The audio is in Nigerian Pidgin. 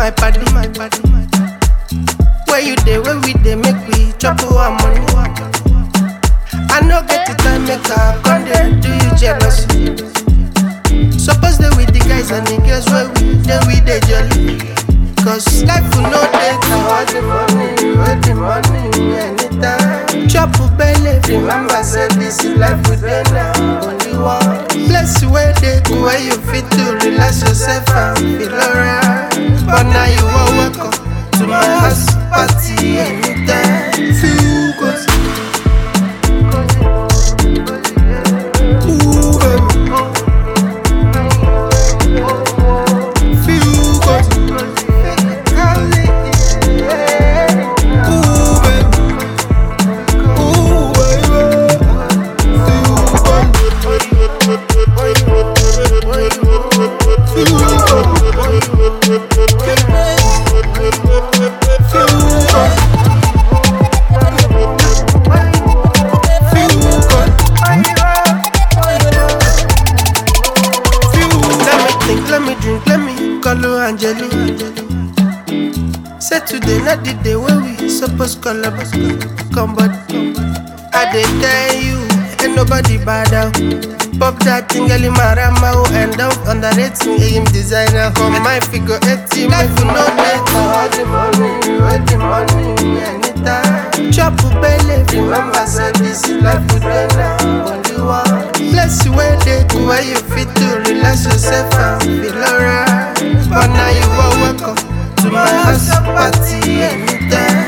my party, my party. Where you dey, where we dey, make we chop our money. I no get the time, make I come there, do you jealousy? Suppose they with the guys and the girls where we dey, we dey jolly. Cause life will no take all the money, all the money, anytime. Chop belly, remember say this is life we dey now, only one. Bless you where they go, where you fit to relax yourself and feel alright. But now you are welcome to my house party anytime. Feel good. Ooh, baby. Feel good. Ooh, baby. Ooh, baby. Let me think, let me drink, let me call you Angeli. Say today, not the day when we supposed call up. Come, but I did tell you, ain't nobody bad out. Pop that thing, girl, in my rama, who end up underrate me, him designer. For my figure 80, life will not make all the money, all the money, anytime. Chop belly, remember, say this is life with now, only one. Bless you where they go, where you fit to relax yourself and feel alright. But now you are welcome to my house party anytime.